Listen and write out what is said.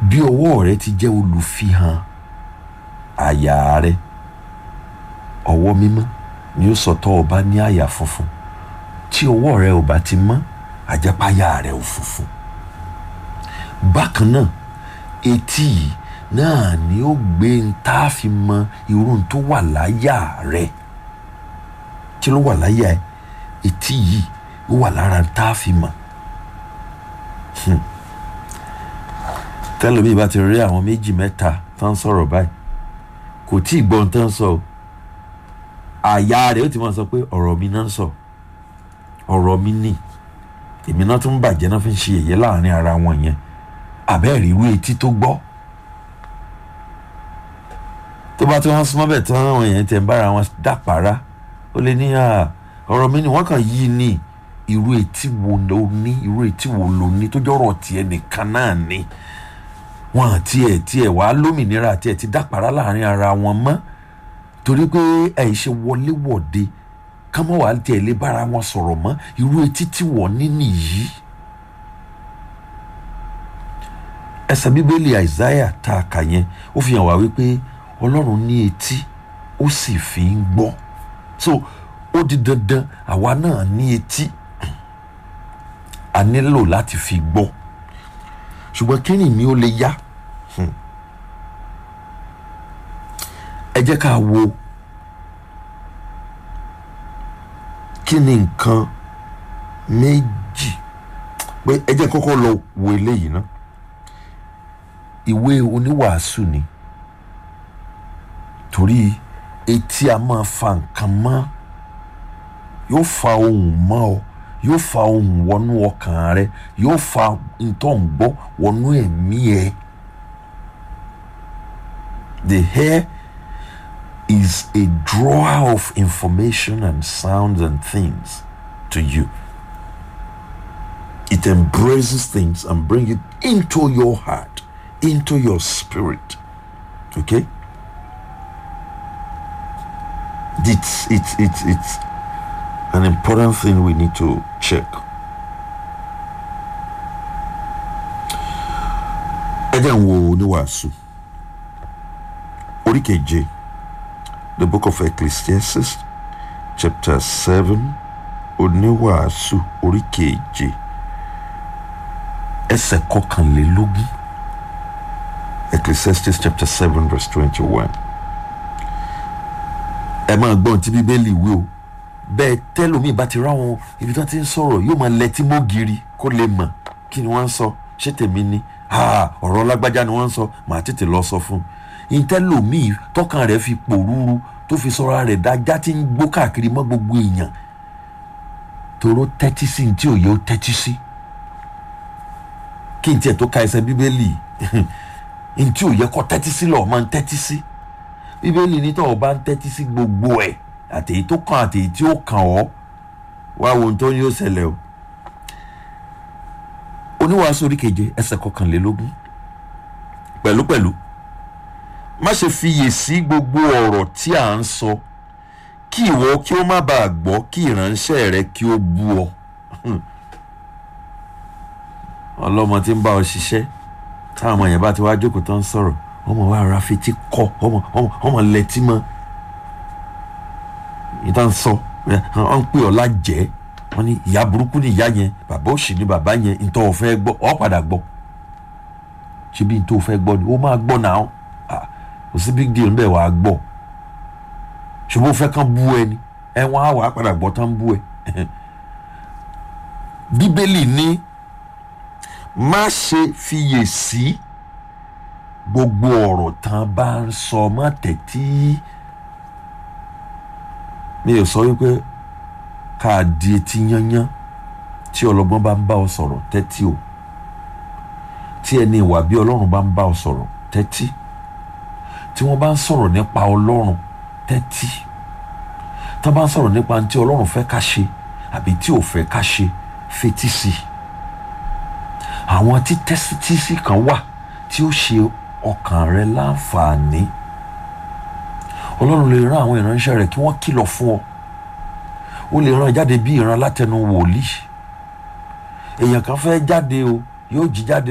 bí ọwọ́ rẹ ti jẹ́ olùfihàn àyà rẹ ọwọ́ mímọ́ ni ó sọ tọ́ ọba ní àyà funfun tí ọwọ́ rẹ ò bá ti mọ́ àjẹpáyà rẹ ò funfun bákan náà etí yìí náà ni ó gbé ń tá a fi mọ irú tó wà láyà rẹ kí ló wà láyà ẹ etí yìí ó wà lára ń tá a fi mọ tẹlifí bá ti rí àwọn méjì mẹ́ta tó ń sọ̀rọ̀ báyìí kò tí ì gbọ́n tó ń sọ o àyà rẹ̀ ó ti máa sọ pé ọ̀rọ̀ mi náà ń sọ ọ̀rọ̀ mi nì èmi náà tún bàjẹ́ náà fi ń ṣe èyẹ láàrin ara wọn yẹn àbẹ́ẹ̀rí irú etí tó gbọ́ tó bá tí wọ́n súnmọ́ bẹ̀ tí wọ́n yẹn tẹ̀ ń bára wọn dàpárá ó lè ní ọ̀rọ̀ mi ni wọ́n kàn yí ni irú etí wo ló ní irú etí wo ló ní tó jọ̀rọ̀ tiẹ̀ nìkan náà ni wọn àti ẹ̀ tiẹ̀ wá lómìnira àti ẹ̀ ti dàpárá láàrin ara wọn mọ́ torí pé ẹ̀ ṣe wọléwọ̀de kámọ́ wàá tiẹ̀ lè bára wọn sọ̀rọ̀ mọ́ irú etí tí wọ́n ní nìyí. ẹsẹ̀ bíbélì àìsáyà tá a kà yẹn ó fi hàn wá wípé ọlọ́run ní etí ó sì fi ń gbọ́ so ó di dandan àwa náà ní etí a nílò láti fi gbọ́ ṣùgbọ́n kí ni mi ó lè yá ẹ jẹ́ ká wo kí ni nǹkan méjì pé ẹ jẹ́ kọ́kọ́ lọ wo eléyìí ná ìwé oníwàásù ni torí etí a máa fa nǹkan mọ́ yóò fa ohùn mọ́ ọ yóò fa ohùn wọnú ọkàn rẹ yóò fa ntọ́ ń gbọ́ wọnú ẹ̀mí ẹ the hair is a drawer of information and sounds and things to you. It embraces things and brings it into your heart, into your spirit. Okay? It's it's it's it's an important thing we need to check. ẹ jẹ́ ń wo oníwàásù orí keje the book of ecclesiastes chapter seven oníwàásù orí keje ẹsẹ̀ kọkànlélógún ecclesiastes chapter seven verse twenty-one ẹ máa gbọ́n tí bíbélì wí o bẹ́ẹ̀ tẹ́lómi bá ti ráwọn ibi tí wọ́n ti ń sọ̀rọ̀ yóò máa lẹ́tí mọ́gìrì kó lè mọ̀ kí ni wọ́n ń sọ ṣé tèmi ni ọ̀rọ̀ lágbájá ni wọ́n ń sọ màá tètè lọ sọ fún un ìtẹ́lómi tọkàn rẹ̀ fi pòrúurú tó fi sọ̀rọ̀ rẹ̀ dájá tí ń gbó káàkiri mọ́ gbogbo èèyàn tòró tẹ́tí sí ní tí òye ó tẹ́tí sí kí n tiẹ̀ tó ka ẹsẹ̀ bíbélì ní tí òye kọ́ tẹ́tí sí lọ́ọ́ máa ń tẹ́tí sí bíbélì ní tọ́wọ́ bá ń tẹ́tí sí gbogbo ẹ̀ àtèyí tó kàn àtèyí tí ó kàn ọ́ wá wo ohun tó ní ó ṣẹlẹ̀ o oníwàásù orí keje ẹsẹ̀ kọkànlélógún pẹ̀lúpẹ̀lú má ṣe fiyè sí gbogbo ọ̀rọ̀ tí à ń sọ kí ìwọ kí ó má bàa gbọ́ kí ìránṣẹ́ rẹ kí ó bú ọ ọlọ́mọ tí ń bá ọ ṣiṣẹ́ táwọn ọmọ yẹn bá ti wá jókòó tó ń sọ̀rọ̀ ọmọ wa ra fetí kọ ọmọ ọmọ ọmọ lẹ́tí mọ́ ìta ń sọ ọ ń pè ọ lájẹ́ wọ́n ní ìyá burúkú ni ìyá yẹn bàbá òṣì ni bàbá yẹn ntọ́ ò fẹ́ gbọ́ ọ padà gbọ́ ṣé bí ntọ́ ò fẹ́ gbọ́ ni ó máa gbọ́ náà kò sí big deal ńbẹ̀ wàá gbọ́ ṣùgbọ́n ó fẹ́ kán bú ẹ ni ẹ wọ́n á wàá padà gbọ́ tán bú ẹ bíbélì ní má ṣe fiyè sí gbogbo ọ̀rọ̀ tán bá ń sọ mọ́ tẹ̀tí mi ò sọ wípé ká di etí yányán tí ọlọ́gbọ́n bá ń bá ọ sọ̀rọ̀ tẹ́tí o tí ẹni ìwà bí ọlọ́run bá ń bá ọ sọ̀rọ̀ tẹ́tí tí wọ́n bá ń sọ̀rọ̀ nípa ọlọ́run tẹ́tí tí wọ́n bá ń sọ̀rọ̀ nípa tí ọlọ́run fẹ́ ká ṣe àbí tí ò fẹ́ ká ṣe fetí sí àwọn tí tẹ́sítísì kan wà tí ó ṣe ọkàn rẹ láǹfààní ọlọ́run lè rán àwọn ìránṣẹ́ rẹ̀ kí wọ́n kìlọ̀ fún ọ ó lè rán jáde bí ìran látẹnu wòlíì èèyàn kan fẹ́ jáde o yóò jí jáde